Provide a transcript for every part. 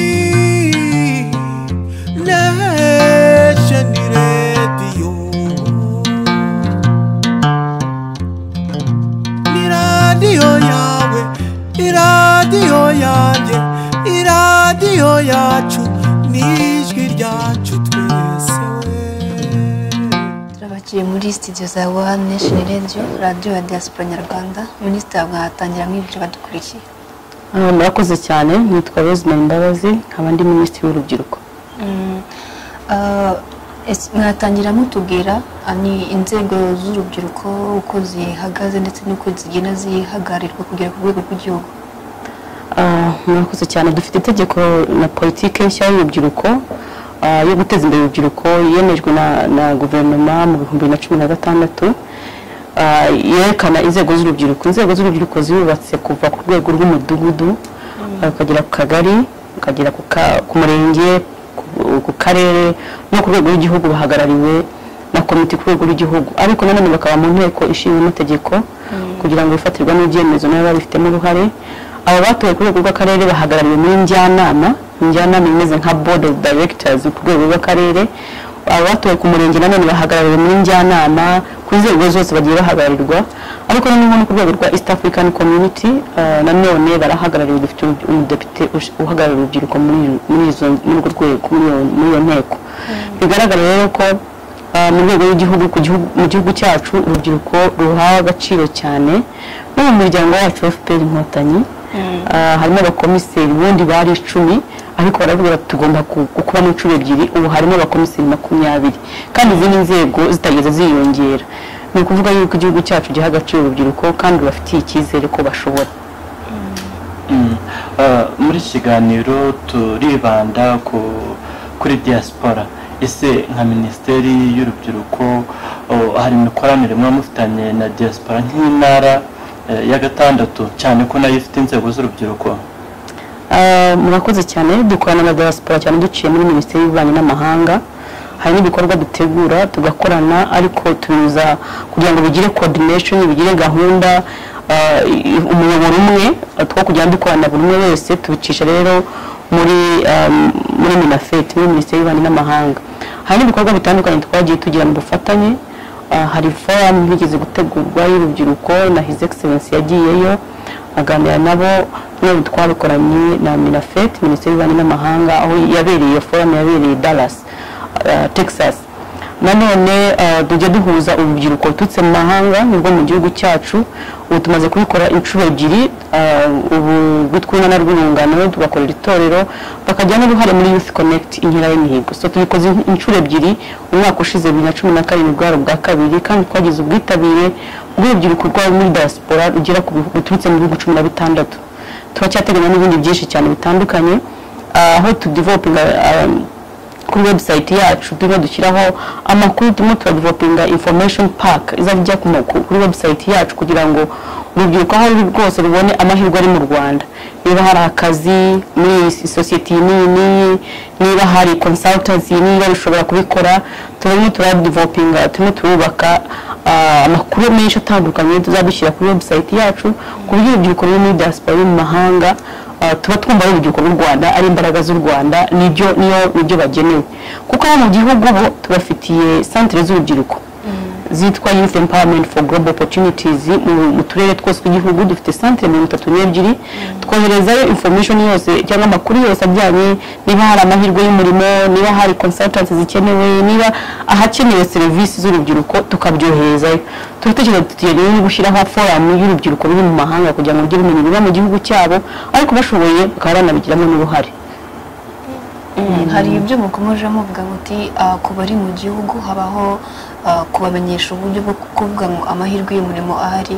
لي ناشن راديو iradiyo yawe iradiyo yanjye iradiyo yacu ni ijwi ryacu twese we turabakiye muri sitidiyo za wani nesheni radiyo radiyo ya diyasipora nyarwanda minisitiri mwahatangiramo ibyo badukurikiye Ah, murakoze cyane nitwa Rosemary Mbabazi nkaba ndi minisitiri w'urubyiruko Mm, ah, es- mwatangira mutubwira ah, ni inzego z'urubyiruko uko zihagaze ndetse n'uko zigenda zihagarirwa kugera ku rwego rw'igihugu Ah, murakoze cyane dufite itegeko na politiki nshya y'urubyiruko ah, yo guteza imbere urubyiruko yemejwe na, na guverinoma mu bihumbi bibiri na cumi na gatandatu Ah, yerekana inzego z'urubyiruko inzego z'urubyiruko zirubatse kuva ku rwego rw'umudugudu ah, ukagera ku kagari ukagera ku ka- ku murenge ku- ku karere no ku rwego rw'igihugu bahagarariwe na komite ku rwego rw'igihugu ariko nanone bakaba mu nteko ishinga amategeko kugira ngo bifatirwe n'ibyemezo nabo babifitemo uruhare abo batowe ku rwego rw'akarere bahagarariwe muri njyanama njyanama imeze nka board of directors ku rwego rw'akarere aba batowe ku murenge nanone bahagarariwe muri njyanama ku nzego zose bagiye bahagararirwa ariko noneho no ku rwego rwa east african community eh, nanone barahagarariwe dufite umu- umudepite ush- uhagarariye urubyiruko muri iyo- muri izo muri urwo rwego muri iyo- muri iyo nteko bigaragara rero ko eh, mu rwego rw'igihugu ku gihugu- mu gihugu cyacu urubyiruko ruhawe agaciro cyane no mu muryango wacu wa fpr inkotanyi ah, harimo abakomiseri ubundi bari icumi ariko baravuga bati tugomba ku- gukubamo inshuro ebyiri ubu harimo abakomiseri makumyabiri kandi izindi nzego zitageze ziyongera ni ukuvuga yuko igihugu cyacu giha agaciro urubyiruko kandi rubafitiye icyizere ko bashobora Eh, muri iki kiganiro turibanda ku kuri diaspora ese nka minisiteri y'urubyiruko oh, hari imikoranire muba mufitanye na diaspora nk'intara eh, ya gatandatu cyane ko nayo ifite inzego z'urubyiruko Ah, murakoze cyane dukorana na diaspora cyane duciye muri minisiteri y'ububanyi n'amahanga hari n'ibikorwa dutegura tugakorana ariko tunyuza kugira ngo bigire coordination bigire gahunda ah, i- umuyoboro umwe ah, two kujya dukorana buri umwe wese tubicisha rero muri ah, muri minafeti muri minisiteri y'ububanyi n'amahanga hari n'ibikorwa bitandukanye twagiye tugira mu bufatanye Ah, hari forum yigeze gutegurwa y'urubyiruko na his excellence yagiyeyo aganira nabo n'ubu twabikoranye na minafet minisiteri y'ububanyi n'amahanga aho yabereye iyo forum yabereye dallas ah, texas nanone ah, tujya duhuza urubyiruko ruturutse mu mahanga nibwo mu gihugu cyacu ubu tumaze kubikora inshuro ebyiri ah, ubu rwitwa urunana rw'urungano tugakorera itorero bakagira n'uruhare muri youth connect inkera y'imihigo so tubikoze in- inshuro ebyiri umwaka ushize bibiri na cumi na karindwi bwari ubwa kabiri kandi twagize ubwitabire bw'urubyiruko rwabo muri diaspora rugera ku bihu- ruturutse mu bihugu cumi na bitandatu turacyateganya n'ibindi byinshi cyane bitandukanye ah, aho tudevelopinga kuri website yacu turimo dushyiraho amakuru turimo turadevelopinga information pack izajya ijya ku maku- kuri website yacu kugira ngo urubyiruko aho ruri rwose rubone amahirwe ari mu rwanda niba hari akazi muri iyi si- sosiyete iyi n'iyi n'iyi niba hari consultants iyi n'iyi bashobora kubikora turimo turadevelopinga turimo turubaka ah, amakuru menshi atandukanye tuzadushyira kuri website yacu ku buryo urubyiruko ruri muri diaspora ruri mu mahanga Uh, tuba twumva ari urubyiruko rw'u rwanda ari imbaraga z'u rwanda nibyo niyo nibyo bagenewe kuko hano mu gihugu ubu tubafitiye santere z'urubyiruko zitwa youth empowerment for global opportunities mu- mu turere twose tw'igihugu dufite santere mirongo itatu n'ebyiri twoherezayo information yose cyangwa amakuru yose ajyanye niba hari amahirwe y'umurimo niba hari consultants zikenewe niba ahakenewe serivisi z'urubyiruko tukabyoherezayo turatekereza tutigeze no gushyiraho forum y'urubyiruko ruri mu mahanga kugira ngo rugire ubumenyi buba mu gihugu cyabo ariko bashoboye bakaba banabigiramo n'uruhare hari ibyo mukomeje muvuga muti ku bari mu gihugu habaho ah, kubamenyesha uburyo bwo kuvuga ngo amahirwe y'umurimo ahari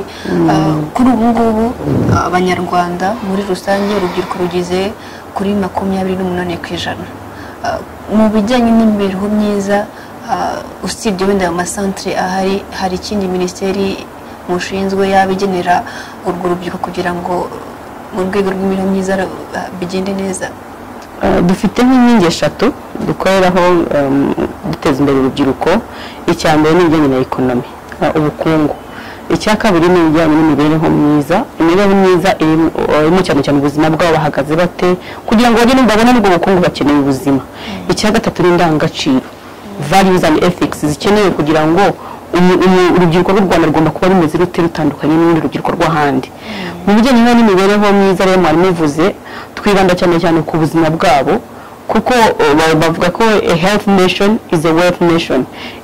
Ah, kuri ubu ngubu ah, abanyarwanda muri rusange urubyiruko rugeze kuri makumyabiri n'umunani ku ijana Ah, mu bijyanye n'imibereho myiza ah, usibye wenda mu masantere ahari hari ikindi minisiteri mushinzwe yaba igenera urwo rubyiruko kugira ngo mu rwego rw'imibereho myiza ah, bigende neza Uh, dufite nk'inkingi eshatu dukoreraho um, duteza imbere urubyiruko icya mbere ni ibijyanye na ekonomi uh, ubukungu icya kabiri ni ibijyanye n'imibereho myiza imibereho myiza irimo irimo cyane cyane ubuzima bwabo bahagaze bate kugira ngo bagire babone n'ubwo bukungu bakeneye ubuzima icya gatatu ni indangagaciro values and ethics zikenewe kugira ngo umu- umu- urubyiruko rw'u rwanda rugomba kuba rumeze rute rutandukanye n'urundi rubyiruko rw'ahandi mu bijyanye n'imibereho myiza rero mwari muvuze twibanda cyane cyane ku buzima bwabo kuko eh, ba- bavuga ko a health nation is a wealth nation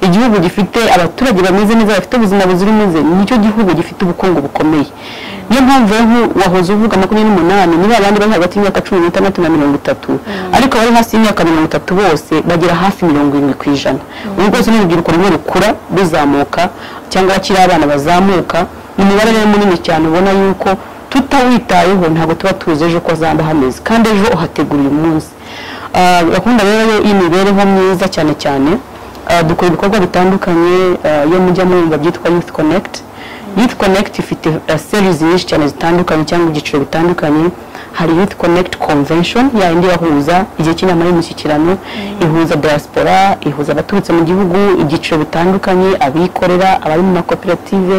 igihugu gifite abaturage bameze neza bafite ubuzima buzira umuze nicyo gihugu gifite ubukungu bukomeye niyo mpamvu rero nku- wahoze uvuga makumyabiri n'umunani niba abandi bari hagati y'imyaka cumi n'itandatu na mirongo itatu ariko abari hasi y'imyaka mirongo itatu bose bagera hafi mirongo irindwi ku ijana ubu rwose ni urubyiruko rumwe rukura ruzamuka cyangwa bakiri abana bazamuka ni umubare rero munini cyane ubona yuko tutawitayeho ntabwo tuba tuzi ejo ko hazaba hameze kandi ejo uhategura uyu munsi Ah, gahunda rero y'imibereho myiza cyane cyane ah, dukora ibikorwa bitandukanye ah, iyo mujya mwumva byitwa youth connect youth connect ifite ah, series nyinshi cyane zitandukanye cyangwa ibyiciro bitandukanye hari youth connect convention yayindi yahuza igihe cy'inama y'umushyikirano ihuza diaspora ihuza abaturutse mu gihugu ibyiciro bitandukanye abikorera abari mu makoperative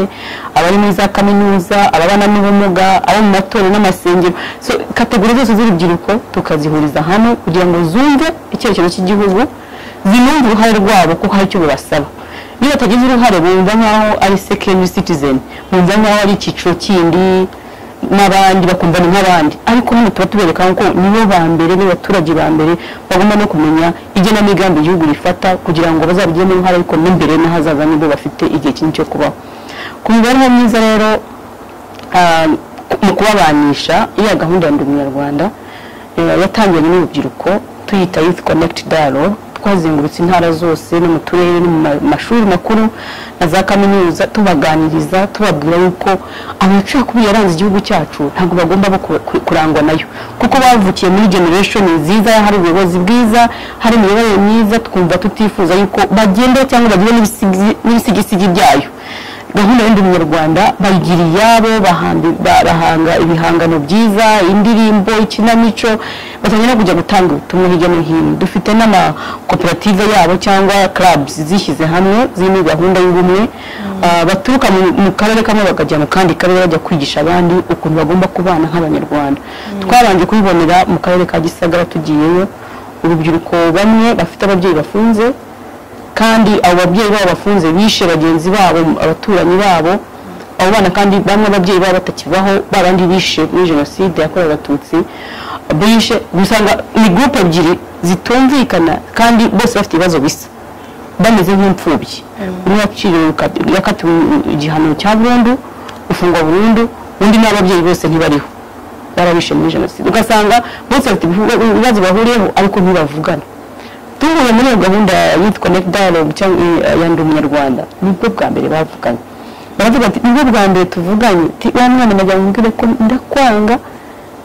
abari muri za kaminuza ababana n'ubumuga abo mu matorero n'amasengero so kategori zose z'urubyiruko tukazihuriza hamwe kugira ngo zumve icyerekezo cy'igihugu zinumve uruhare rwabo ko hari icyo bibasaba niba batagize uruhare bumva nkaho ari second citizen bumva nkaho ari icyiciro kindi n'abandi bakumva ni nk'abandi ariko hano tuba tubereka ko nibo ba mbere nibo baturage ba mbere bagomba no kumenya igenamigambi igihugu rifata kugira ngo bazabigiremo uruhare ariko n'imbere n'ahazaza nibwo bafite igihe kinini cyo kubaho ku mibereho myiza rero ah, mu kubabanisha iya gahunda ya ndi umunyarwanda eh, yatangiwe n'urubyiruko tuyita youth connect dialogue twazengurutse intara zose no mu turere no mu ma- mashuri makuru na za kaminuza tubaganiriza tubabwira yuko amacakubiri yaranze igihugu cyacu ntabwo bagomba bo ku- ku- kurangwa nayo kuko bavukiye muri generation nziza hari ubuyobozi bwiza hari imiyoborere myiza twumva tutifuza yuko bagenda cyangwa bagire n'ibisigi- n'ibisigisigi byayo gahunda y'indi munyarwanda bayigira iyabo bahandi- ba- bahanga ibihangano byiza indirimbo ikinamico batangira no kujya gutanga ubutumwa hirya no hino dufite n'amakoperative yabo cyangwa clubs zishyize hamwe zirimo gahunda y'ubumwe Ah, baturuka mu- mu karere kamwe bakajya mu kandi karere bajya kwigisha abandi ukuntu bagomba kubana nk'abanyarwanda twabanje kubibonera mu karere ka gisagara tugiyeyo urubyiruko bamwe bafite ababyeyi bafunze kandi abo babyeyi babo bafunze bishe bagenzi babo abaturanyi babo abo bana kandi bamwe ababyeyi babo batakibaho babandi bishe muri jenoside yakorewe abatutsi bishe usanga ni gurupe ebyiri zitumvikana kandi bose bafite ibibazo bisa bameze nk'imfubyi umwe yakiriwe yaka- yakatiwe igihano cya burundu gufungwa burundu undi n'ababyeyi bose ntibariho barabishe muri jenoside ugasanga bose bafite ibihu- ibibazo bahuriyeho ariko ntibavugana tuvuye muri iyo gahunda ya youth connect dialogue cyangwa iya ndi umunyarwanda nibwo bwa mbere bavuganye baravuga ati nibwo bwa mbere tuvuganye ti wa mwana najya mubwire ko ndakwanga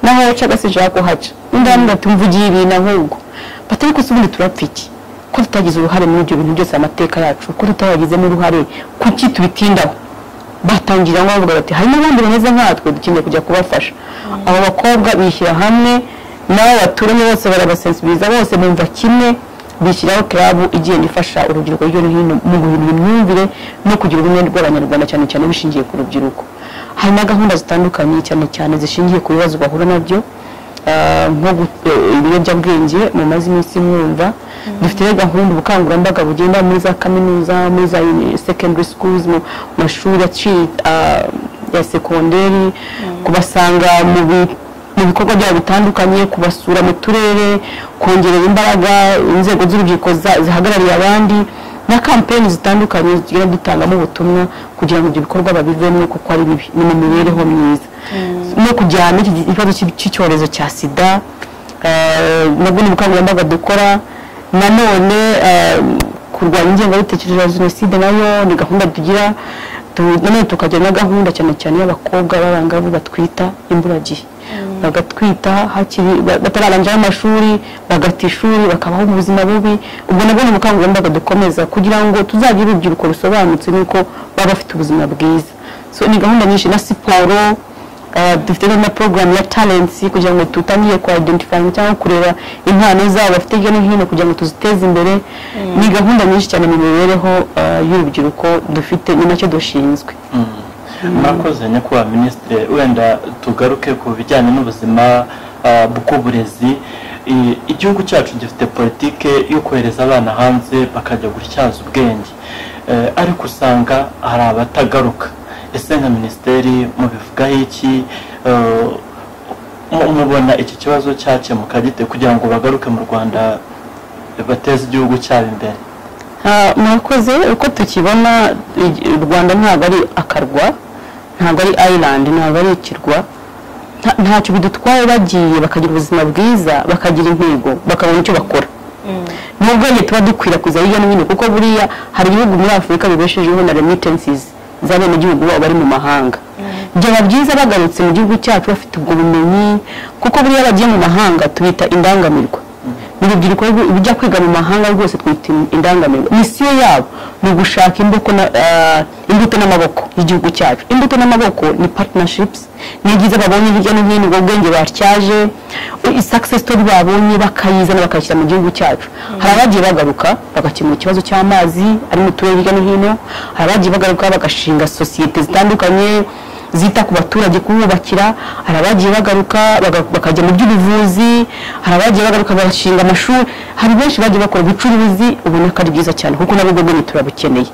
naho wacaga sinshaka kuhaca undi aramubwira ati mvugiye ibintu ahubwo bati ariko se ubundi turapfa iki ko tutagize uruhare muri ibyo bintu byose amateka yacu ko tutayagizemo uruhare kuki tubitindaho batangira ngo bavuga bati harimo abandi bameze nkatwe dukeneye kujya kubafasha abo bakobwa bishyira hamwe n'abo baturanye bose barabasensibiriza bose bumva kimwe bishyiraho club igenda ifasha urubyiruko hirya no hino mu guhindura imyumvire no kugira ubumwe bw'abanyarwanda cyane cyane bishingiye ku rubyiruko hari na gahunda zitandukanye cyane cyane zishingiye ku bibazo bahura nabyo ah, nko gu- eh, ibiyobyabwenge mumaze iminsi mwumva dufite rero gahunda ubukangurambaga bugenda muri za kaminuza muri za uni- secondary schools mu mashuri aci- ah, ya sekonderi kubasanga mu bi- mu bikorwa byabo bitandukanye kubasura mu turere kongerera imbaraga inzego z'urubyiruko za- zihagarariye abandi na kampeni zitandukanye tugenda dutangamo ubutumwa kugira ngo ibyo bikorwa babivemo kuko ari bibi ni mu mibereho myiza no kujyana iki ikibazo cy'i- cy'icyorezo cya sida eh, nabwo ni ubukangurambaga dukora nanone eh, kurwanya ingengabitekerezo ya jenoside nayo ni gahunda tugira Tu- nanone tukagira na gahunda cyane cyane y'abakobwa b'abangavu batwita imburagihe bagatwita hakiri ba- batararangira amashuri bagata ishuri bakabaho ubuzima bubi ubwo nabwo ni ubukangurambaga dukomeza kugira ngo tuzagire urubyiruko rusobanutse nuko baba bafite ubuzima bwiza so ni gahunda nyinshi na siporo Uh, dufite na program ya talents kugira ngo tutangire ku identifying cyangwa kureba impano zabo bafite hirya no hino kugira ngo tuziteze imbere ni gahunda nyinshi cyane mu mibereho uh, y'urubyiruko dufite ni nacyo dushinzwe murakoze nyakubahwa minisitiri wenda tugaruke ku bijyanye n'ubuzima ah, bw'uburezi I- igihugu cyacu gifite politike yo kohereza abana hanze bakajya gutyaza ubwenge Eh, ariko usanga hari abatagaruka ese nka minisiteri mubivugaho iki Eh, mu- mubona iki kibazo cyakemuka gite kugira ngo bagaruke mu rwanda bateze igihugu cyabo imbere Ah, murakoze uko tukibona igi- u rwanda ntabwo ari akarwa ntabwo ari island ntabwo ari ikirwa nta- ntacyo bidutwaye bagiye bakagira ubuzima bwiza bakagira intego bakabona icyo bakora n'ubwenge tuba dukwirakwiza hirya no hino kuko buriya hari ibihugu muri afurika bibeshejeho na remittances z'abenegihugu babo bari mu mahanga byaba byiza bagarutse mu gihugu cyacu bafite ubwo bumenyi kuko buriya bagiye mu mahanga tubita indangamirwa mu rubyiruko rw- rujya kwiga mu mahanga rwose twita in- indangamirwa misiyo yabo ni ugushaka imbuto na- ah, imbuto n'amaboko y'igihugu cyacu imbuto n'amaboko ni partnerships ni ibyiza babonye hirya no hino ubwo bwenge batyaje i- success story babonye bakayizana bakayishyira mu gihugu cyacu hari abagiye bagaruka bagakemura ikibazo cy'amazi ari mu turere hirya no hino hari abagiye bagaruka bagashinga sosiyete zitandukanye zita ku baturage kububakira hari abagiye bagaruka baga- bakajya mu by'ubuvuzi hari abagiye bagaruka bashinga amashuri hari benshi bagiye bakora ubucuruzi ubona ko ari byiza cyane kuko nabwo bwenge turabukeneye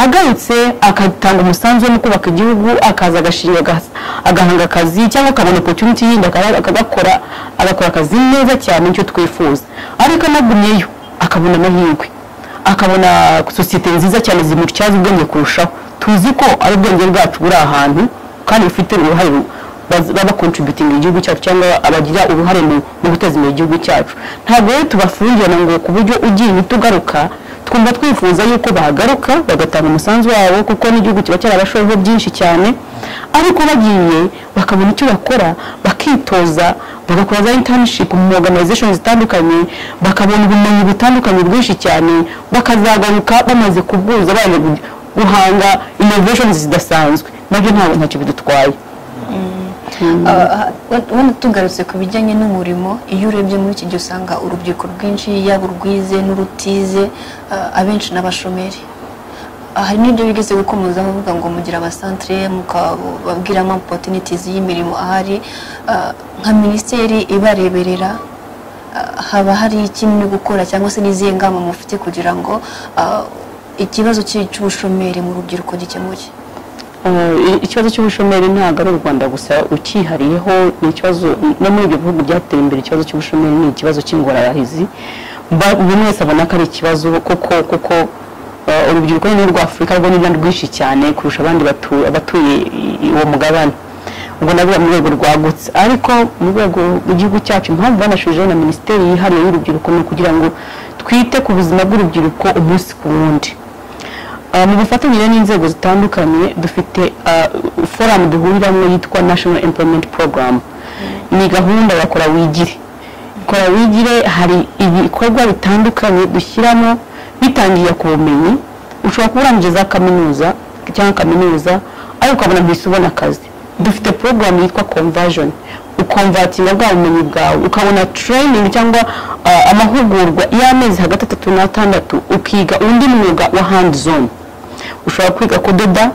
agarutse agatanga umusanzu wo mu kubaka igihugu akaza agashinga agas- agahanga akazi cyangwa akabona opportunity yindi akaba- akagakora agakora akazi neza cyane nicyo twifuza ariko anagumyeyo akabona amahirwe akabona sosiyete nziza cyane zimutyaza ubwenge kurushaho tuzi ko ari ubwenge bwacu buri ahantu kandi bufite uruhare ru- baz- baba kontributinga igihugu cyacu cyangwa abagira uruhare mu mu guteza imbere igihugu cyacu ntabwo rero tubafungirana ngo ku buryo ugiye uhita ugaruka twumva twifuza yuko bahagaruka bagatanga umusanzu wabo kuko n'igihugu kiba cyarabashoyeho byinshi cyane ariko bagiye bakabona icyo bakora bakitoza bagakora za internship mu organization zitandukanye bakabona ubumenyi butandukanye bwinshi cyane bakazagaruka bamaze kubwuza baje gu- guhanga innovations zidasanzwe nabyo ntabwo ntacyo bidutwaye Ah, ah, wenda tugarutse ku bijyanye n'umurimo iyo urebye muri iki gihe usanga urubyiruko rwinshi yaba urwize n'urutize ah, abenshi n'abashomeri Ah, hari n'ibyo bigeze gukomeza bavuga ngo mugire abasantere mukababwiramo opportunities y'imirimo ahari Ah, nka minisiteri ibareberera ah, haba hari ikindi gukora cyangwa se n'izihe ngamba mufite kugira ngo ah, ikibazo cy'i- cy'ubushomeri mu rubyiruko gikemuke Uh, i- ikibazo cy'ubushomeri ntabwo ari u rwanda gusa ukihariyeho ni ikibazo no muri ibyo bihugu byateye imbere ikibazo cy'ubushomeri ni ikibazo cy'ingorabahizi Ba- buri wese abona ko ari ikibazo kuko kuko uh, urubyiruko ni rwa afurika rwo ni rwinshi cyane kurusha abandi batu- abatuye i- i- uwo mugabane ubwo navuga mu rwego rwagutse ariko mu rwego rw'igihugu cyacu impamvu banashujeho na minisiteri yihariye y'urubyiruko ni ukugira ngo twite ku buzima bw'urubyiruko umunsi ku wundi Uh, mu bufatanyije n'inzego zitandukanye dufite uh, foramu duhuriramo yitwa national employment program ni gahunda ya kora wigire kora wigire hari ibikorwa bitandukanye dushyiramo bitangiye ku bumenyi ushobora kuba urangije za kaminuza cyangwa kaminuza ariko ukabona mbese ubona akazi dufite porogaramu yitwa conversion ukonvatinga bwa bumenyi bwawe ukabona training cyangwa uh, amahugurwa y'amezi hagati atatu n'atandatu ukiga undi mwuga wa hand zone ushobora kwiga kudoda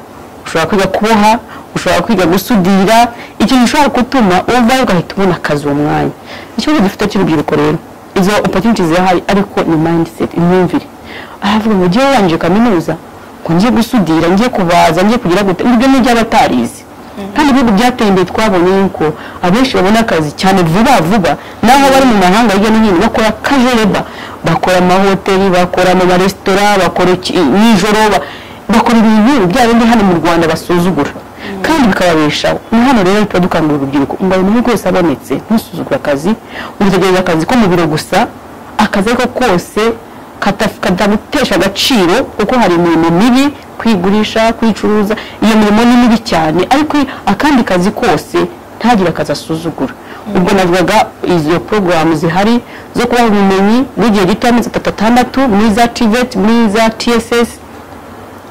ushobora kwiga kuboha ushobora kwiga gusudira ikintu ushobora gutuma uvayo ugahita ubona akazi uwo mwanya ikibazo dufite cy'urubyiruko rero izo opportunity zirahari ariko ni mindset imyumvire aravuga ngo ngewe warangije kaminuza ngo ngiye gusudira ngiye kubaza ngiye kugira gute ibyo ni iby'abatarizi kandi ibihugu byateye imbere twabonye yuko abenshi babona akazi cyane vuba vuba n'aho bari mu mahanga hirya no hino bakora kajereba bakora amahoteli bakora mu maresitora bakora iki- nijoro ba- bakora ibintu bya bindi hano mu rwanda basuzugura kandi bikababeshaho ni hano rero tuba dukangurira urubyiruko ngo buri muntu wese abonetse ntusuzugure akazi witegereza akazi ko mu biro gusa akazi ako kose kataf- katagutesha agaciro kuko hari imirimo mibi kwigurisha kwicuruza iyo mirimo ni mibi cyane ariko akandi kazi kose ntagire akazi asuzugura ubwo navugaga izo porogaramu zihari zo kubaha ubumenyi bw'igihe gito amezi atatu atandatu muri za tiveti muri za tss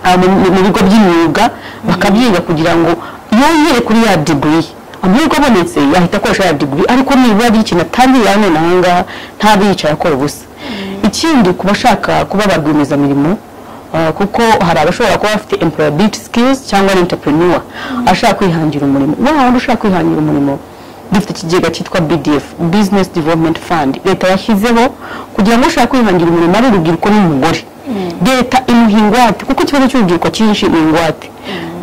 ah, mu mu- mu bigo by'imyuga bakabyiga kugira ngo yongere kuri ya degree amahirwe abonetse yahita akoresha ya degree ariko nibura ari ikintu atangiye hano na hangaha ntabe yicaye akora ubusa ikindi ku bashaka kuba ba rwiyemezamirimo Uh, kuko hari abashobora kuba bafite employability skills cyangwa ari entrepreneur ashaka kwihangira umurimo wa wundi ushaka kwihangira umurimo dufite ikigega cyitwa BDF business development fund leta yashyizeho kugira ngo ushaka kwihangira umurimo ari urubyiruko n'umugore leta imuha ingwate kuko ikibazo cy'urubyiruko cyinshi ni ingwate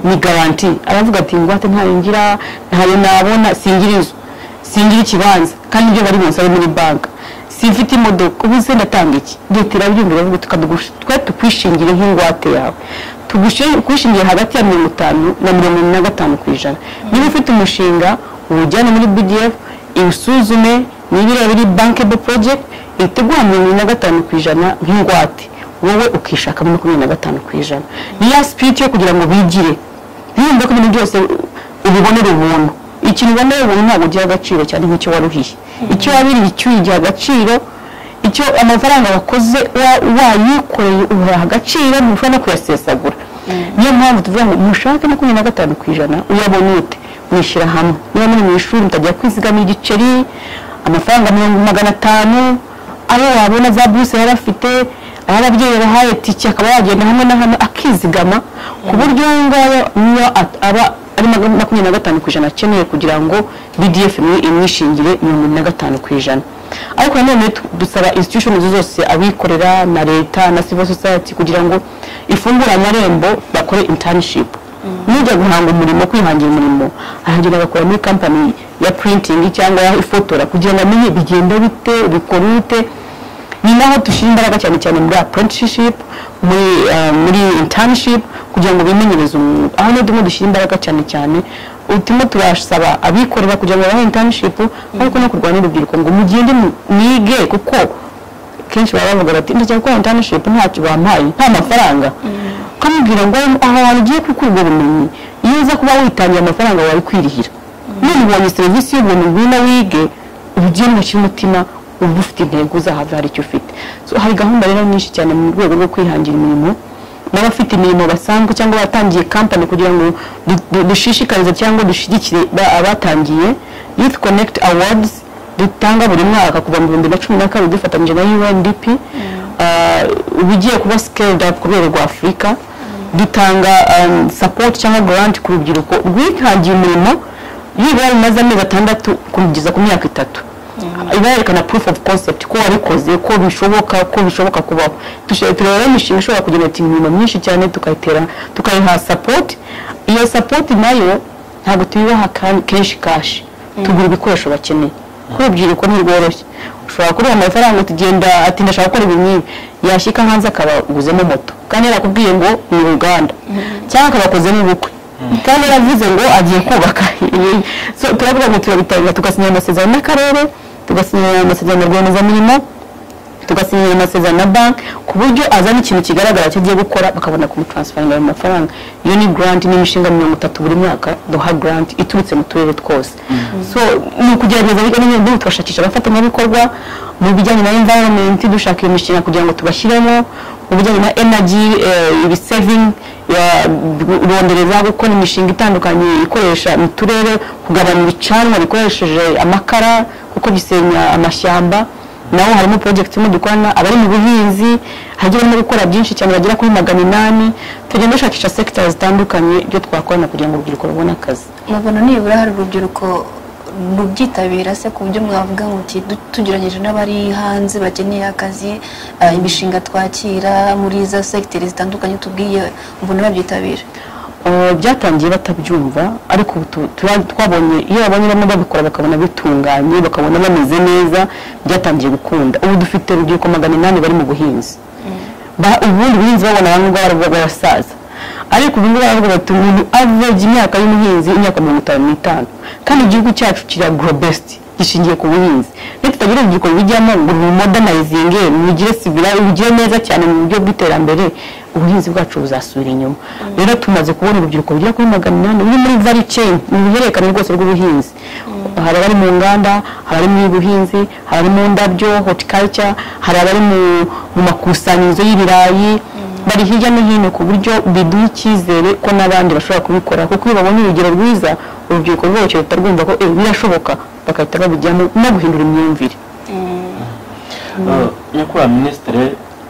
ni garanti aravuga ati ingwate ntayo ngira ntayo nabona singira inzu singira ikibanza kandi ibyo bari bunsabe muri banki simfite imodoka ubu se ndatanga iki leta irabyumva iravuga tukadugurisha twe tukwishingire nk'ingwate yawe tugushingiye hagati ya mirongo itanu na mirongo ine na gatanu ku ijana niba ufite umushinga uwujyane muri bdf iwusuzume niba ireba iri bankable project ihita iguha mirongo ine na gatanu ku ijana nk'ingwate wowe ukishakamo makumyabiri na gatanu ku ijana ni ya sipiriti yo kugira ngo bigire ntiyumve ko ibintu byose ubibonera ubuntu ikintu uboneye ubuntu ntabwo ugiha agaciro cyane nk'icyo waruhiye icyo wabiriye icyo uyigiha agaciro icyo amafaranga wakoze wa- wayikoreye uhaha agaciro ntushobora no kuyasesagura niyo mpamvu tuvuga ngo mushake makumyabiri na gatanu ku ijana uyabone ute mwishyira hamwe niba muri mu ishuri mutajya kwizigama igiceri amafaranga mirongo magana atanu ayo wabona za buruse yari afite aho ababyeyi bahaye tike akaba yagenda hamwe na hamwe akizigama ku buryo uwo ngayo niyo at- aba ari maga- makumyabiri na gatanu ku ijana akeneye kugira ngo bdf imwe imwishingire mirongo ine na gatanu ku ijana ariko nanone tu- dusaba institution izo zose abikorera na leta na civil society kugira ngo ifungure amarembo bakore internship nujya guhanga umurimo kwihangira umurimo ahangira agakora muri company ya printing cyangwa ya ifotora kugira ngo amenye bigenda bite bikora bite ni naho dushyira imbaraga cyane cyane muri apprenticeship muri eh, muri internship kugira ngo bimenyereze umwuga aho niho turimo dushyira imbaraga cyane cyane turimo turasaba abikorera kugira ngo babahe internship ariko no kurwanya urubyiruko ngo mugende mu- mwige kuko kenshi baba bavuga bati ndajya gukora internship ntacyo bampaye nta mafaranga ukamubwira ngo aho hantu ugiye gukura ubwo bumenyi iyo uza kuba witangiye amafaranga wawe kwirihira none ubonye serivisi y'ubuntu ngwino wige ubigire mu cy'umutima uba ufite intego uzahava hari icyo ufite So, hari gahunda rero nyinshi cyane mu rwego rwo kwihangira imirimo n'abafite imirimo basanzwe cyangwa batangiye kampani kugira ngo du- du- dushishikarize cyangwa dushyigikire ba- abatangiye youth connect awards dutanga buri mwaka kuva mu bihumbi na cumi na kabiri dufatanyije na undp uh, ubigiye kuba scaled up ku rwego rwa afurika dutanga um, support cyangwa grant ku rubyiruko rwihangiye umurimo nibura bimaze amezi atandatu kugeza ku myaka itatu iba yerekana proof of concept ko wabikoze ko bishoboka ko bishoboka kubaho Tushe- tureba imishinga ishobora kugira ati imirimo myinshi cyane tukayitera tukayiha support iyo support nayo ntabwo tuyibaha ka- kenshi kashi tugura ibikoresho bakeneye kuko urubyiruko ntirworoshye ushobora kuruha amafaranga utagenda ati ndashaka gukora ibi n'ibi yashyika hanze akabaguzemo moto kandi yarakubwiye ngo ni uruganda cyangwa akabakozemo ubukwe kandi yaravuze ngo agiye kubaka So, turavuga ngo turabitangira tugasinyira amasezerano n'akarere tugasinyira amasezerano na rwiyemezamirimo tugasinyira amasezerano na banki ku buryo azana ikintu kigaragara cyo agiye gukora bakabona kumutransferinga ayo mafaranga iyo ni grant ni imishinga mirongo itatu buri mwaka duha grant iturutse mu turere twose so ni ukugerageza ariko n'ibindi tugashakisha abafatanyabikorwa mu bijyanye na environment dushaka iyo mishinga kugira ngo tubashyiremo mu bijyanye na energy eh, ibi saving ya- rondereza gukora imishinga itandukanye ikoresha mu turere kugabanya ibicanwa bikoresheje amakara kuko gisenya amashyamba naho harimo project imwe dukorana abari mu buhinzi hagiye barimo gukora byinshi cyane bagera kuri magana inani tugenda dushakisha sectors zitandukanye ibyo twakorana kugira ngo urubyiruko rubone akazi mubona nibura hari urubyiruko rubyitabira se ku buryo mwavuga muti "Du- tugerageje n'abari hanze bakeneye akazi ah, imishinga twakira muri za segiteri zitandukanye tubwiye mbona babyitabira Uh, byatangiye batabyumva ariko ubu tu- tura- twabonye iyo babonye bamwe babikora bakabona bitunganye bakabona bameze neza byatangiye gukunda ubu dufite urubyiruko magana inani bari mu buhinzi Ba- ubundi ubuhinzi babona bamwe baravuga barasaza ariko ubu ngubu baravuga bati umuntu average imyaka y'umuhinzi imyaka mirongo itanu n'itanu kandi igihugu cyacu kiri agrobest gishingiye ku buhinzi iyo tutagira urubyiruko rubijyamo ngo rumodernizinge rugire sivira rugire neza cyane mu buryo bw'iterambere ubuhinzi bwacu buzasubira inyuma rero tumaze kubona urubyiruko rugera kuri magana inani ruri muri value chain ni uruhererekane rwose rw'ubuhinzi hari abari mu nganda hari abari mu buhinzi hari abari mu ndabyo horticulture hari abari mu- mu makusanyirizo y'ibirayi bari hirya no hino ku buryo biduha icyizere ko n'abandi bashobora kubikora kuko iyo babonye urugero rwiza urubyiruko rwose ruhita rwumva ko "Eh, birashoboka bagahita babijyamo no guhindura imyumvire nyakubahwa minisitiri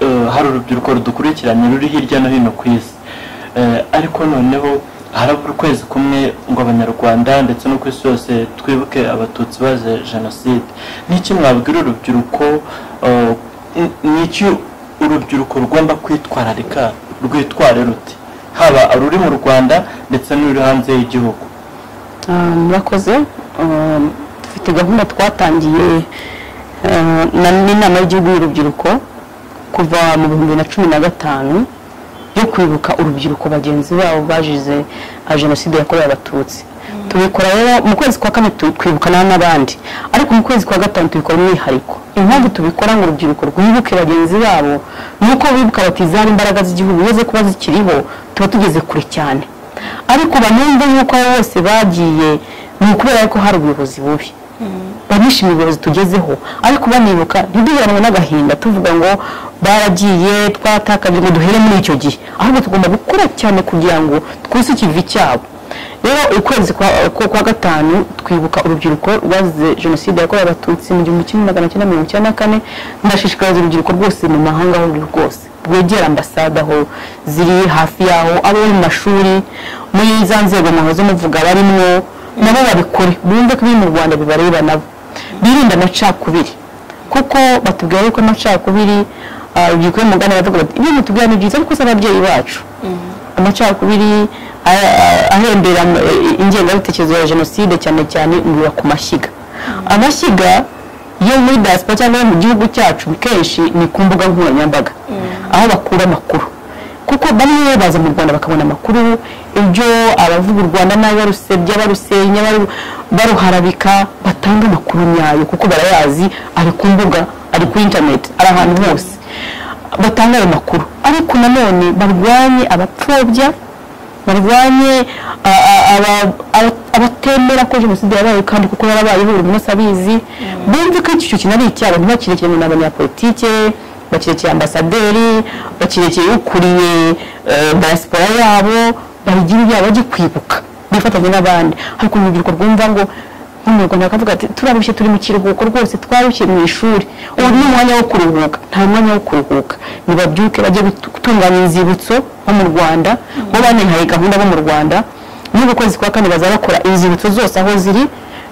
eh, hari urubyiruko rudukurikiranye ruri hirya no hino ku isi Eh, ariko noneho harabura ukwezi kumwe ngo abanyarwanda ndetse no ku isi yose twibuke abatutsi baze jenoside n'iki mwabwira urubyiruko eh, n- n'iki urubyiruko rugomba kwitwararika rwitware ruti haba ruri mu rwanda ndetse n'uri hanze y'igihugu Ah, murakoze Ah, dufite gahunda twatangiye ah, na- n'inama y'igihugu y'urubyiruko kuva mu bihumbi bibiri na cumi na gatanu yo kwibuka urubyiruko bagenzi babo bazize ah, jenoside yakorewe abatutsi tubikora rero mu kwezi kwa kane tu- twibukana n'abandi ariko mu kwezi kwa gatanu tubikora umwihariko impamvu tubikora ngo urubyiruko rwibuke bagenzi babo ni uko bibuka bati zari imbaraga z'igihugu iyo zo kuba zikiriho tuba tugeze kure cyane ariko banumve yuko abo bose bagiye ni ukubera ko hari ubuyobozi bubi banishimiye ubuyobozi tugezeho ariko banibuka ntiduheranwe n'agahinda tuvuga ngo baragiye twatakaje ngo duhere muri icyo gihe ahubwo tugomba gukora cyane kugira ngo twese ikivi cyabo rero ukwezi kwa, kwa, kwa gatanu twibuka urubyiruko rwazize jenoside yakorewe abatutsi mu gihumbi kimwe magana cyenda mirongo icyenda na kane ndashishikariza urubyiruko rwose mu mahanga aho ruri rwose rwegera ambasade aho ziri hafi yaho abo mu mashuri muri za nzego muhoze muvuga barimwo nabo babikore bumve ko ibiri mu rwanda bibareba nabo birinde amacakubiri kuko batubwira yuko amacakubiri ah, urubyiruko yo mu nganda baravuga bati ibyo mutubwira ni byiza ariko si ababyeyi bacu amacakubiri a- a- ahembera mu- i- ingengabitekerezo ya jenoside cyane cyane ngura ku mashyiga amashyiga yo muri diaspora cyangwa yo mu gihugu cyacu kenshi ni ku mbuga nkoranyambaga aho bakura amakuru kuko bamwe baza mu rwanda bakabona amakuru ibyo abavuga u rwanda nabi barusebya barusenya baru- baruharabika batanga amakuru nyayo kuko barayazi ari ku mbuga ari kuri interineti ari ahantu hose batanga ayo makuru ariko nanone barwanye abapfobya barwanye a- a- aba- aba- abatemera ko jenoside yabaye kandi kuko yarabayeho buri munsi abizi bumve ko iki kintu ari icyabo ntibakirekere mu n'abanyapolitike bakirekeye ambasaderi bakirekeye ukuriye eh, diaspora yabo babigira ibyabo bajye kwibuka bifatanye n'abandi ariko urubyiruko rwumva ngo nk'umunyarwanda bakavuga ati turarushye turi mu kiruhuko rwose twarushye mu ishuri ubu ni umwanya wo kuruhuka nta mwanya wo kuruhuka nibabyuke bajye gutu- gutunganya inzibutso bo mu rwanda bo banihaye gahunda bo mu rwanda n'ubu kwezi kwa kane baza bakora inzibutso zose aho ziri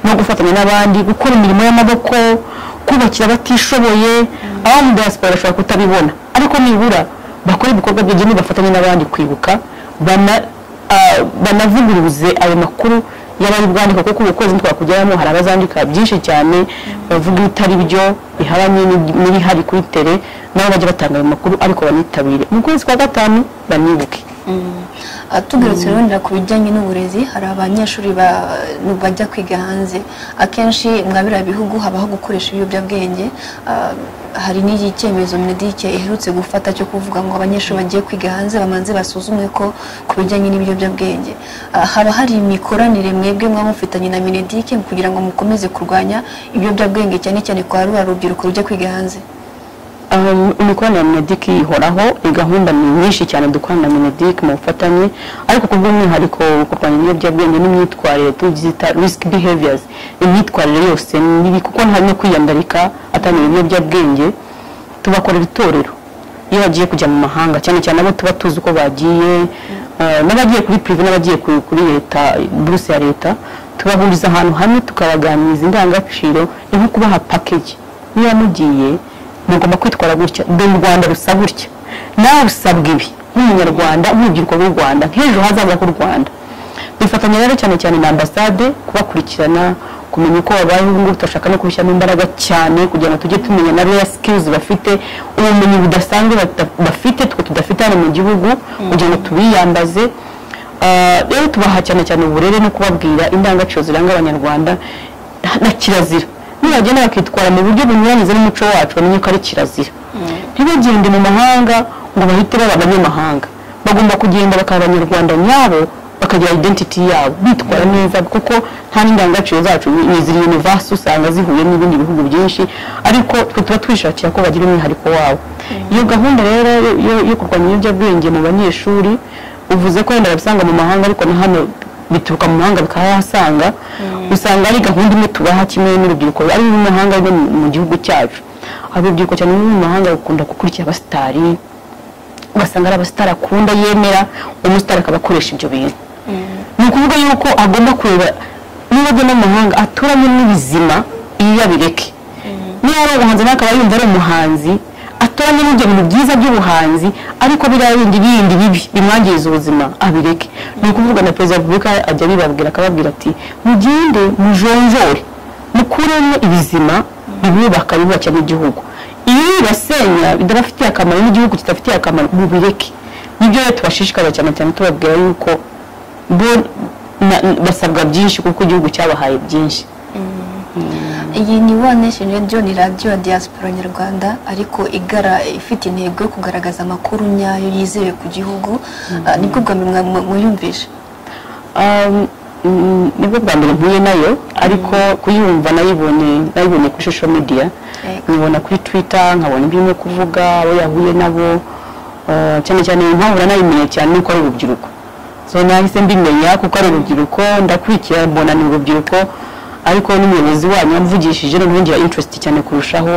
no gufatanya n'abandi gukora imirimo y'amaboko kubakira abatishoboye abo mu diaspora bashobora kutabibona ariko nibura bakore ibikorwa by'idini bafatanye n'abandi kwibuka bana ah, banavuguruze ayo makuru y'abari bwandika kuko ubu kwezi twakugiramo hari abazandika byinshi cyane bavuga ibitari byo bihabanye n'ib- n'ibihari kuri tere nabo bajya batanga ayo makuru ariko banitabire mu kwezi kwa gatanu banibuke Ah, tugarutse rero ku bijyanye n'uburezi hari abanyeshuri ba- bajya kwiga hanze akenshi mwabira bihugu habaho gukoresha ibiyobyabwenge Ah, hari n'iki cyemezo medike iherutse gufata cyo kuvuga ngo abanyeshuri bagiye kwiga hanze bamanze basuzumwe ko ku bijyanye n'ibiyobyabwenge Ah, haba hari imikoranire mwebwe mwaba mufitanye na minedike kugira ngo mukomeze kurwanya ibiyobyabwenge cyane cyane kwa rura rubyiruko rujya kwiga hanze Um, imikoranire ya minedike ihoraho ni gahunda ni nyinshi cyane dukorana na minedike mu bufatanye ariko ku bw'umwihariko kurwanya ibiyobyabwenge n'imyitwarire tuzita risk behaviors imyitwarire yose nibi kuko nta no kwiyandarika atamenya ibiyobyabwenge tubakorera itorero iyo bagiye kujya mu mahanga cyane cyane abo tuba tuzi uko bagiye uh, n'abagiye kuri prive n'abagiye ku- kuri leta buruse ya leta tubahuriza ahantu hamwe tukabaganiriza indangagaciro ni nko kubaha package niba mugiye mugomba kwitwara gutya dore u rwanda rusa gutya nawe usabwa ibi nk'umunyarwanda nk'urubyiruko rw'u rwanda nk'ejo hazaza h'u rwanda dufatanya rero cyane cyane na ambasade kubakurikirana kumenya uko babayeho ubu ngubu turashaka no kubishyiramo imbaraga cyane kugira ngo tujye tumenya na rare skills bafite ubumenyi budasanzwe bata- bafite twe tudafite hano mu gihugu kugira ngo tubiyambaze Ah, rero tubaha cyane cyane uburere no kubabwira indangagaciro ziranga abanyarwanda na- na kirazira nibagenda bakitwara mu buryo bunyuranyije n'umuco wacu bamenye ko ari kirazira ntibagende mu mahanga ngo bahite baba abanyamahanga bagomba kugenda bakaba abanyarwanda nyabo bakagira identity yabo bitwara neza kuko nta n'indangagaciro zacu ni ni ziri universe usanga zihuye n'ibindi bihugu byinshi ariko twe tuba twishakira ko bagira umwihariko wabo iyo gahunda rero yo- yo- yo kurwanya ibiyobyabwenge mu banyeshuri uvuze ko wenda babisanga mu mahanga ariko na hano bituruka mu mahanga bakahasanga usanga ari gahunda imwe tubaha kimwe n'urubyiruko ari mu mahanga no mu- mu gihugu cyacu urubyiruko cyane no mu mahanga rukunda gukurikira abasitari ugasanga ari abasitari akunda yemera umusitari akaba akoresha ibyo bintu ni ukuvuga yuko agomba kureba niba ajya no mu mahanga aturanye n'ibizima iyo abireke niba ari umuhanzi nawe akaba yumva ari umuhanzi atoranye n'ibyo bintu byiza by'ubuhanzi ariko biriya bindi bindi bibi bimwangiriza ubuzima abireke ni ukuvuga na perezida wa repubulika ajya abibabwira akababwira ati mugende mujonjore mukuremo ibizima bibubaka bibubakira n'igihugu iyo bibasenya bidabafitiye akamaro n'igihugu kidafitiye akamaro mubireke nibyo rero tubashishikariza cyane cyane tubabwira yuko bo na- basabwa byinshi kuko igihugu cyabahaye byinshi iyi ni wa nation radio ni radio ya diaspora nyarwanda ariko igara ifite intego yo kugaragaza amakuru nyayo yizewe ku gihugu Ah, nibwo bwa mbere mwa- mwa- muyumvishe Um, mm, nibwo bwa mbere mpuye nayo ariko kuyumva nayibonye nayibonye kuri social media Yego. nkibona kuri twitter nkabona ibyo irimo kuvuga abo yahuye nabo uh, cyane cyane impamvu nanayimenye cyane nuko ari urubyiruko so nahise mbimenya kuko ari urubyiruko ndakurikira mbona ni urubyiruko ariko n'umuyobozi wanyu yamvugishije noneho ngira interest cyane kurushaho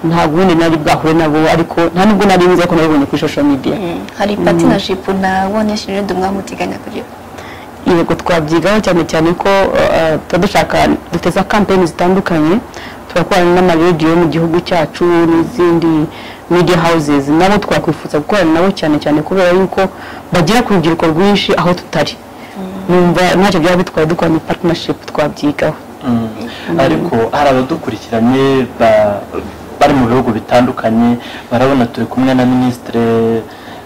nta gundi nari bwahure nabo ariko nta nubwo nari nzi ariko nabibonye kuri social media hari partnership na wa nation radio mwamuteganya kugira yego twabyigaho cyane cyane ko eh, tuba dushaka duteza kampeni zitandukanye turakorana n'amaradiyo mu gihugu cyacu n'izindi media houses nabo twakwifuza gukorana nabo cyane cyane kubera yuko bagera ku rubyiruko rwinshi aho tutari numva ntacyo byaba bitwaye dukora ni partnership twabyigaho Mm. ariko hari abadukurikiranye ba- bari mu bihugu bitandukanye barabona turi kumwe na minisitire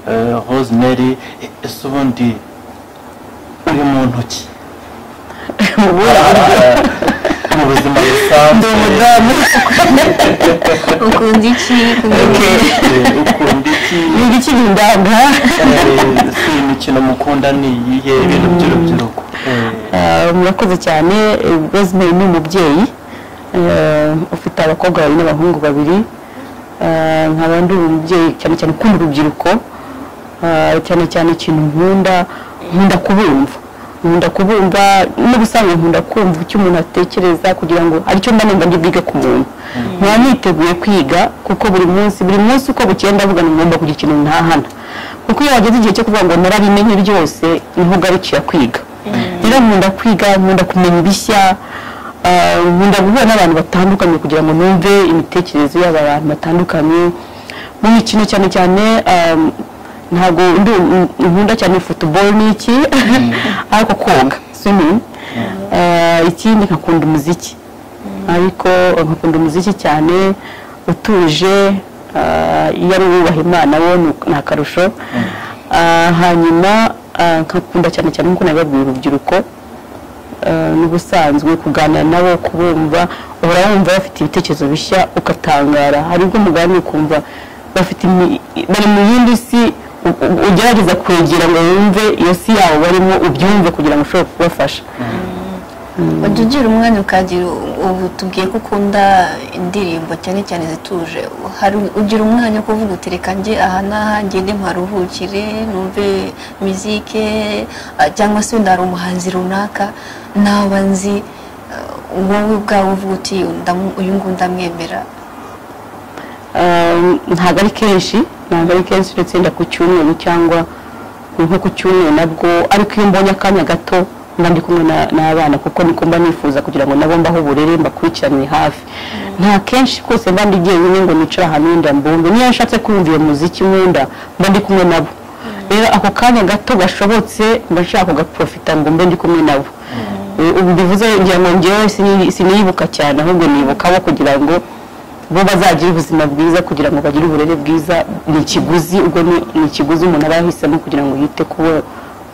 eh, rosemary E- ese ubundi uri mu ntoki mu buzima ndi busanzwe umudamu ukunda iki Okay. Eh, ukunda iki ni igikiri ndanga Eh, si imikino mukunda ni iyihe ibintu by'urubyiruko Eh, Eh, murakoze cyane eh, rosemary ni umubyeyi eh, ufite abakobwa babiri n'abahungu babiri Eh, nkaba ndi umubyeyi cyane cyane ukunda urubyiruko Eh, cyane cyane ikintu nkunda nkunda kubumva nkunda kubumva n'ubusanzwe nkunda kumva icyo umuntu atekereza kugira ngo aricyo mba numva bwiga ku muntu nkaba niteguye kwiga kuko buri munsi buri munsi uko bukeye ndavuga ngo ngomba kugira ikintu ntahana kuko iyo wageze igihe cyo kuvuga ngo narabimenye byose niho ugarukira kwiga rero nkunda kwiga nkunda kumenya ibishya ah, nkunda guhura n'abantu batandukanye kugira ngo numve imitekerereze y'abantu batandukanye mu mikino cyane cyane um, ntabwo ndi um- nkunda cyane football n'iki ariko koga swimming Ah, ikindi nkakunda umuziki ariko nkakunda umuziki cyane utuje ah, iyo ari uwubaha imana wo ni- ni akarusho Ah, hanyuma ah, nkakunda cyane cyane nk'uko nabibabwiye urubyiruko eh, n'ubusanzwe kuganira nabo kubumva uhora wumva bafite ibitekerezo bishya ugatangara hari ubwo umugani ukumva bafite imi- bari mu yindi si u- u- ugerageza kwegera ngo wumve iyo si yawo barimo ubyumve kugira ngo ushobore kubafasha ujya ugira umwanya ukagira ubu tubwiye ko ukunda indirimbo cyane cyane zituje hari ugira umwanya wo kuvuga uti reka njye aha n'aha ngende mparuhukire numve mizike ah, cyangwa se wenda hari umuhanzi runaka nawe nzi ah, wowe ubwawe uvuga uti ndamu- uyu nguyu ndamwemera Um, ntabwo ari kenshi ntabwo ari kenshi uretse wenda ku cyumweru cyangwa nko ku cyumweru nabwo ariko iyo mbonye akanya gato mba ndi kumwe na- n'abana kuko niko mba nifuza kugira ngo nabo mbaho uburere mbakurikirane hafi nta kenshi kose mba ndi jyenyine ngo nicare ahantu wenda mbumve niyo nshatse kumva iyo muziki nkunda mba ndi kumwe nabo rero ako kanya gato gashobotse mba nshaka kugaprofita ngo mbe ndi kumwe nabo Eh, ubu bivuze ngira ngo njyewe sini- siniyibuka cyane ahubwo nibuka abo kugira ngo bo bazagira ubuzima bwiza kugira ngo bagire uburere bwiza ni ikiguzi ubwo ni- ni ikiguzi umuntu aba yahisemo kugira ngo yite ku bo-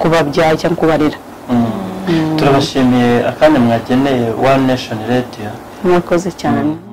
ku babyaye cyangwa kubarera turabashimiye akanya mwageneye one nation radio mwakoze cyane